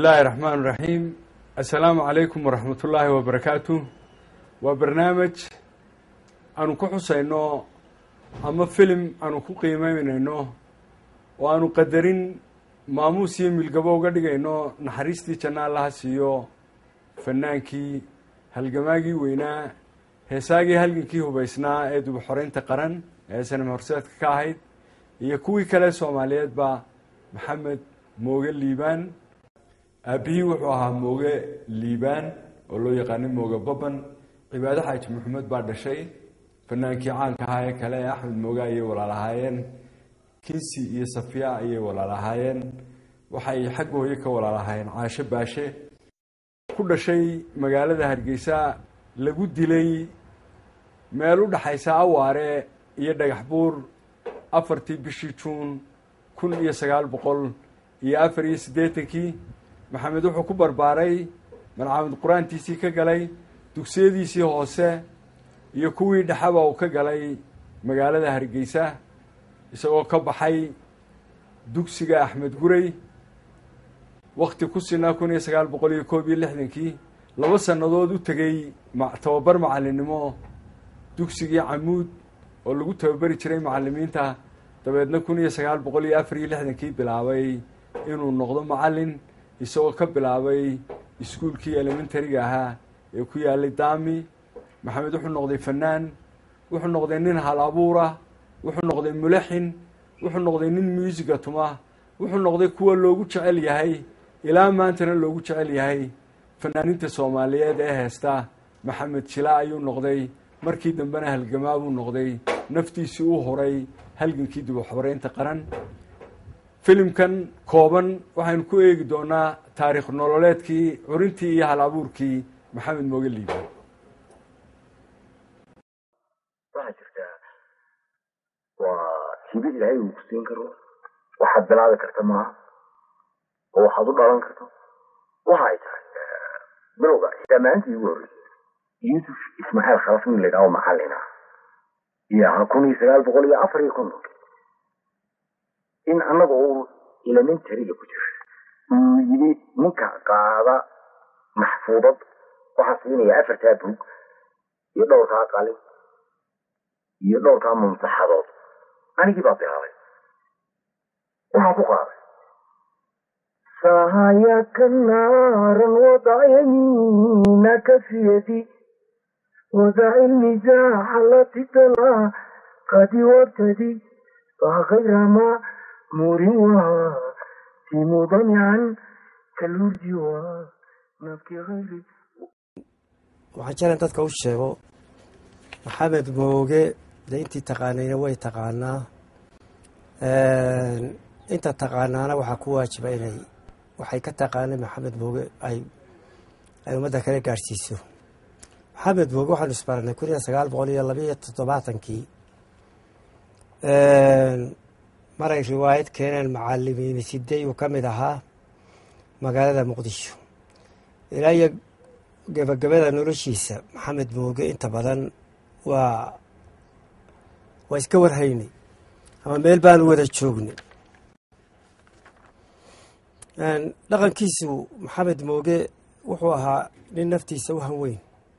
illaahi raxmaan raxiim assalaamu calaykum waraxmat ullaahi wabarakaatu waa barnaamij aanu ku xusayno ama filim aanu ku qiimeynayno oo aanu qadarin maamuus iyo milgabo uga dhigayno naxariistii janna allaha siiyo fanaankii halgamaagii weynaa heesaagii halgankii hubaysnaa ee dubuxoreynta qaran ee sanam horseedka ka ahayd iyo kuwii kale soomaaliyeedba maxamed mooge liibaan aabihii wuxuu ahaa mooge liibaan oo loo yaqaanay mooge baban cibaado xaaji maxamed baa dhashay fanaankii caanka ahaa ee kale ee axmed mooge ayay walaal ahaayeen kinsi iyo safiya ayay walaal ahaayeen waxay xagga hooye ka walaal ahaayeen caasho baashe ku dhashay magaalada hargeysa lagu dilay meel u dhexaysa awaare iyo dhagax buur afartii bishii juun kun iyo sagaal boqol iyo afar iyo siddeetankii maxamed wuxuu ku barbaaray malcamad qur-aantiisii ka galay dugsiyadiisii hoose iyo kuwii dhexaba uu ka galay magaalada hargeysa isagoo ka baxay dugsiga axmed gurey wakti ku sinaa kun iyo sagaal boqol iyo koob iyo lixdankii laba sannadood u tegey tababar macallinnimo dugsigii camuud oo lagu tababari jiray macallimiinta dabeedna kun iyo sagaal boqol iyo afar iyo lixdankii bilaabay inuu noqdo macallin isagoo ka bilaabay iskuulkii elementariga ahaa ee ku yaalay daami maxamed wuxuu noqday fanaan wuxuu noqday nin hal abuura wuxuu noqday mulaxin wuxuu noqday nin muusiga tuma wuxuu noqday kuwa loogu jecel yahay ilaa maantana loogu jecel yahay fanaaninta soomaaliyeed ee heesta maxamed jila ayuu noqday markii dambena halgamaa buu noqday naftiisii u horay halgankii dibuxoreynta qaran filimkan kooban waxaynu ku eegi doonaa taariikh nololeedkii curintii iyo hal abuurkii maxamed mooge liibaan waxaa jirtaa waa hibe ilaahay uu ku siin karo waxaad bilaabi karta maaha oo waxaad u dhalan karto waxa ay tahay bilowga xitaa maalintii ugu horreysay yuusuf ismaaciil khalaf nin la yidhaho macallin ah iyo ahaa kun iyo sagaal boqol iyo afar iyo kontonki in annaga uu elementariga ku jira uu yidhi ninka qaada maxfuudad waxaa siinaya afartaa bug iyo dhowrkaa qalin iyo dhowrkaa mumsaxadood anigii baa bilaabay waxaa ku qaaday sahayaka naaran wadac yamiinaka fi yadi wadac ilmizaaxa lati tala qadi wabtadi fakayra ma murin waa timudamican kalurdi waa nabki hayri waxaan jeclan dadka u sheego maxamed mooge de intii taqaanayna way taqaanaa inta taqaanaana waxaa ku waajiba inay waxay ka taqaanay maxamed mooge ay ay ummadda kala gaadhsiiso maxamed mooge waxaanu isbaranay kun iyo sagaal boqol iyo labaiyo toddobaatankii maray riwaayad keeneen macalimiin sidey uu ka mid ahaa magaalada muqdisho ilaa iyo gebagabada noloshiisa maxamed mooge inta badan waa waa iska warhaynay ama meel baanu wada joognay dhaqankiisu maxamed mooge wuxuu ahaa nin naftiisa u hanweyn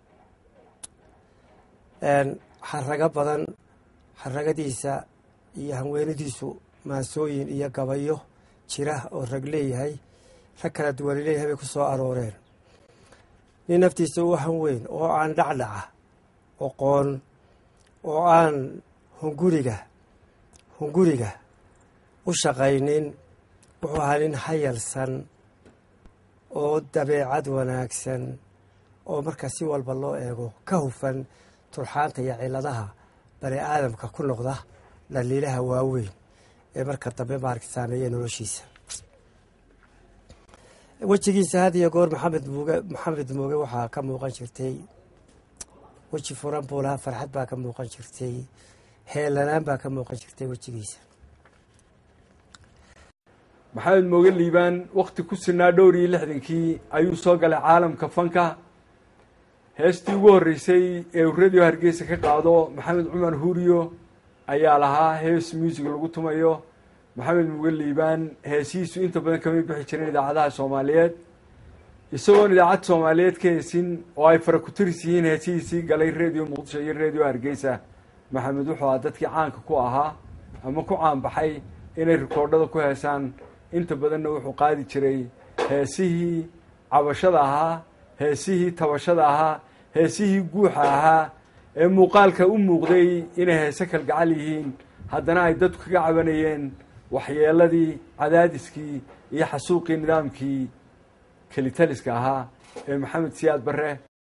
xarago badan xaragadiisa iyo hanweenidiisu maasooyin iyo gabayo jira oo rag leeyahay rag kala duwani leeyahay bay ku soo arooreen nin naftiisa u hanweyn oo aan dhacdhaca oqoon oo aan hunguriga hunguriga u shaqaynin wuxuu ahaa nin hayalsan oo dabeecad wanaagsan oo marka si walba loo eego ka hufan turxaanta iyo ciladaha bani aadamka ku noqda dhaliilaha waaweyn ee marka dambe maaragta saameeya noloshiisa wejigiisa had iyo goor maxamed muuge maxamed muuge waxaa ka muuqan jirtay weji furan buu lahaa farxad baa ka muuqan jirtay heelanaan baa ka muuqan jirtay wejigiisa maxamed mooge liibaan wakti ku sinaa dhowr iyo lixdankii ayuu soo galay caalamka fanka heestii ugu horreysay ee uu radio hargeysa ka qaado maxamed cumar huuriyo ayaa lahaa hees muusig lagu tumayo maxamed mooge liibaan heesihiisu inta badan kamay bixi jireen idaacadaha soomaaliyeed isagoon idaacad soomaaliyeed ka heesin oo ay fara ku-tiris yihiin heesihiisii galay redio muqdisho iyo redio hargeysa maxamed wuxuu ahaa dadkii caanka ku ahaa ama ku caanbaxay inay rikoodhada ku heesaan inta badanna wuxuu qaadi jiray heesihii cabashada ahaa heesihii tabashada ahaa heesihii guuxa ahaa ee muuqaalka u muuqday inay heese kalgacal yihiin haddana ay dadku kaga cabanayeen waxyeeladii cadaadiskii iyo xasuuqii nidaamkii kelitaliska ahaa ee maxamed siyaad barre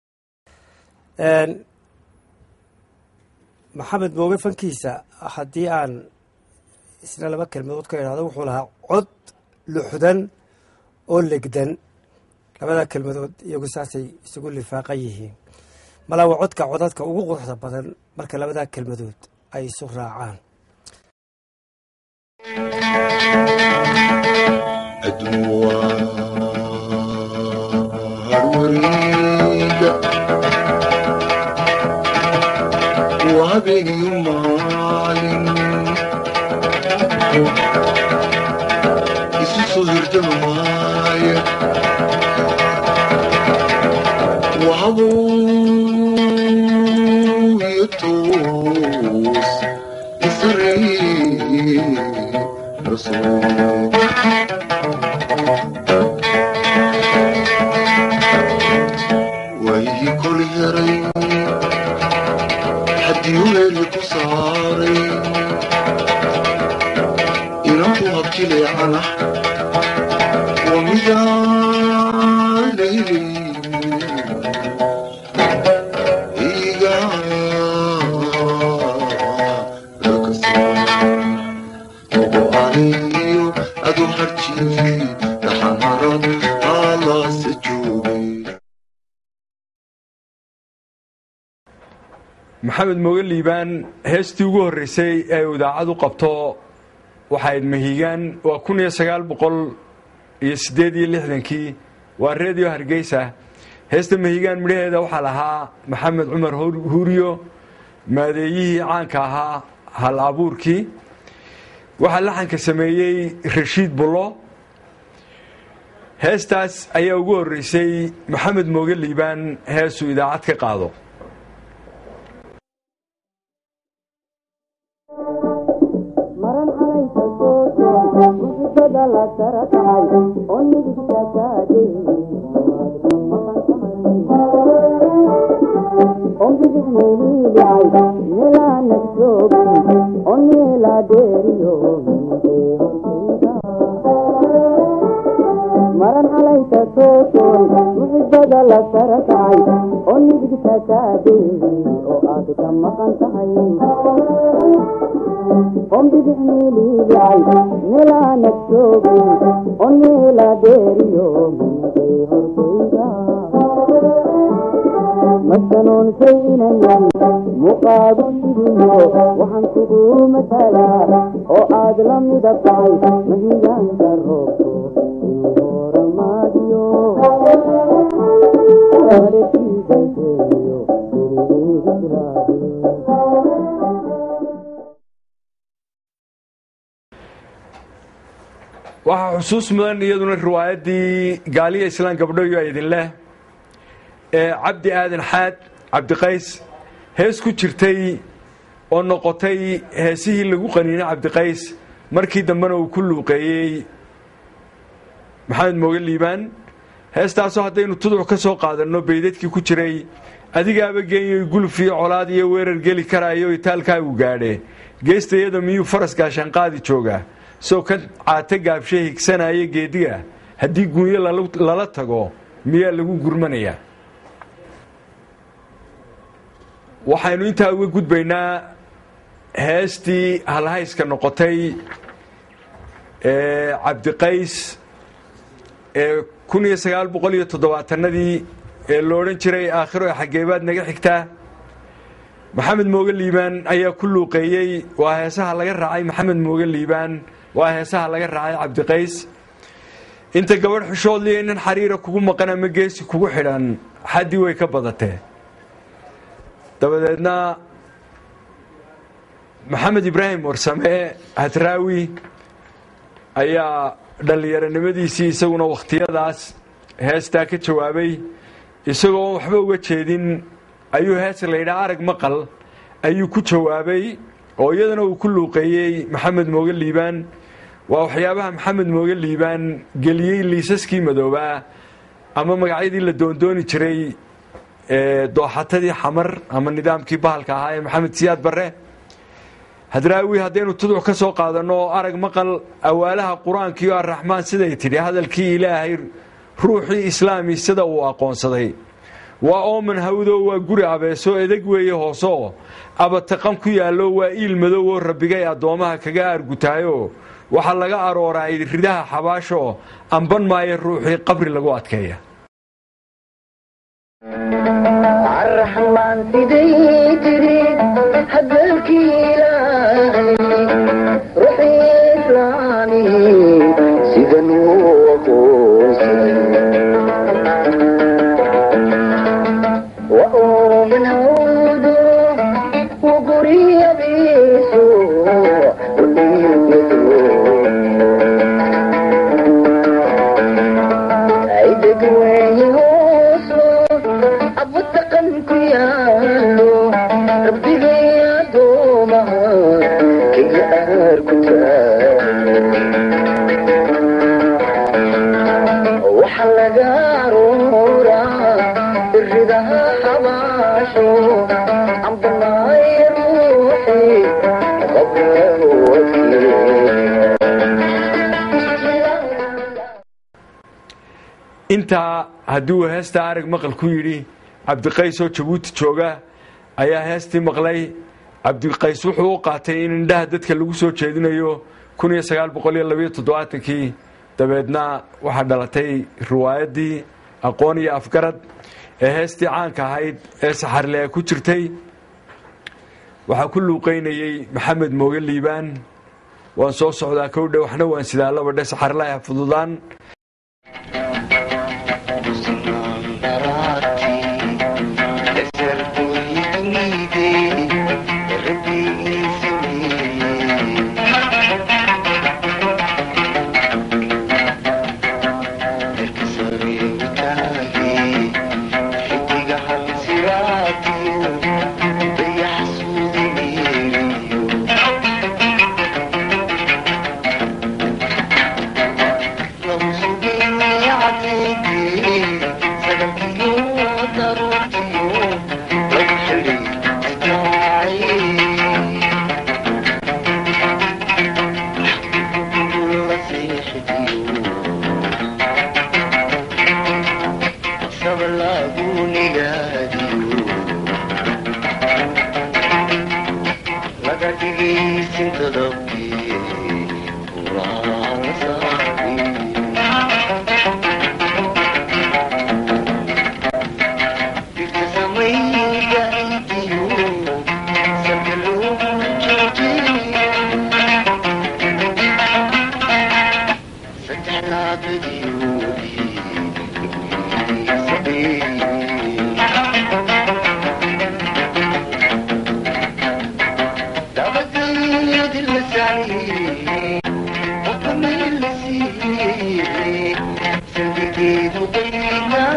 maxamed mooge fankiisa haddii aan isna laba kelmadood ka idhahdo wuxuu lahaa cod luxdan oo legdan labadaa kelmadood iyagu saasay isugu lifaaqan yihiin malaa waa codka codadka ugu quruxda badan marka labadaa kelmadood ay isu raacaan harwariga waa habeenyo maalin isu soo hirdamaaya wahabuyo toos isarey rasuul waayihii kol heray haddii weeli ku saaray inanku habjileecana wa midaalayli iga ogo aniyo adu harjiifi dhaxanharad alaase joogay maxamed mooge liibaan heestii ugu horreysay ee uu idaacad u qabto waxayd mahigaan waa kun iyo sagaal boqol iyo siddeed iyo lixdankii waa redio hargeysa heesta mahigaan midhaheeda waxaa lahaa maxamed cumar huuriyo maadeeyihii caanka ahaa hal abuurkii waxaa laxanka sameeyey rashiid bullo heestaas ayaa ugu horreysay maxamed mooge liibaan heesuu idaacad ka qaado maran calayka sooso muxibada la sara kacay oo nidigta kaagay oo bidix meeliidhacay meelaa nagsoogi oo neelaa dheeriyo maran calayka soosoon muxibada la sara kacay oo nidigta kaagay oo aad ka maqan tahay ombidix miiliidacay meelaa nagsoogi oo neela dheeriyo minagay hortayda masanoonsay inayan muqaagu sidiyo waxaan kugu matalaa oo aad la mida tahay mahigaanka roobto ii horamaadiyo arekiidankeeyo iriigisraade waxaa xusuus mudan iyaduna riwaayaddii gaaliya islaan gabdhoyo idin leh ee cabdi aadan xaad cabdiqays hees ku jirtay oo noqotay heesihii lagu qaniinay cabdiqays markii dambena uu ku luuqeeyey maxamed mooge liibaan heestaasoo haddaynu tuduc ka soo qaadanno beydadkii ku jiray adigaaba geenyoy guluf iyo colaad iyo weerar geli karaayo itaalkaagu gaadhe geestayada miyuu faras gaashaanqaadi jooga soo ka caata gaabshe higsanaya geediga haddii guunyo lala tago miyaa lagu gurmanayaa waxaynu intaa uga gudbaynaa heestii halhayska noqotay ee cabdiqays ee kun iyo sagaal boqol iyo toddobaatanadii ee lo odhan jiray aakhiro ee xageebaad naga xigtaa maxamed mooge liibaan ayaa ku luuqeeyey waa heesaha laga raacay maxamed mooge liibaan waa heesaha laga raacay cabdiqays inta gabadh xushoodliya nin xariira kugu maqan ama geesi kugu xidhan xaddii way ka badatee dabadeedna maxamed ibraahim warsame hadraawi ayaa dhallinyaronimadiisii isaguna wakhtiyadaas heestaa ka jawaabay isagoo waxba uga jeedin ayuu hees la yidhaha arag maqal ayuu ku jawaabay oo iyadana uu ku luuqeeyey maxamed mooge liibaan waa waxyaabaha maxamed mooge liibaan geliyey liisaskii madoobaa ama magacyadii la doondooni jiray dooxatadii xamar ama nidaamkii bahalka ahaa ee maxamed siyaad barre hadraawi haddaynu tuduc ka soo qaadanno oo arag maqal awaalaha qur-aankiio arraxmaan siday tidhi hadalkii ilaahay ruuxii islaami sida uu aqoonsaday waa ooman hawdo waa guri abeeso edeg weeye hoosoo abataqan ku yaallo waa iil madow oo rabbigay addoommaha kaga aargutaayo waxaa laga arooraa ridaha xabaasho amban maayo ruuxii qabri lagu adkeeya الرحمن سيدي تري هدلكي إلهي روحي إسلامي سيدا وأؤمن هودو وقري بيسو عيدك وين هوسو أبو التقن كيالو ربي يا دوما كي أركتالو وحلق رورا الرضا حباشو عم ضماي روحي قبل وكيل intaa hadduu heesta arag maqal ku yidhi cabdiqays oo jabuuti jooga ayaa heestii maqlay cabdiqays wuxuu u qaatay in indhaha dadka lagu soo jeedinayo kii dabeedna waxaa dhalatay riwaayaddii aqoon iyo afgarad ee heestii caanka ahayd ee saxarle ee ku jirtay waxaa ku luuqaynayey maxamed mooge liibaan waan soo socdaa kowdhe waxna waan sidaa labadhe saxarlaha fududaan Thank you.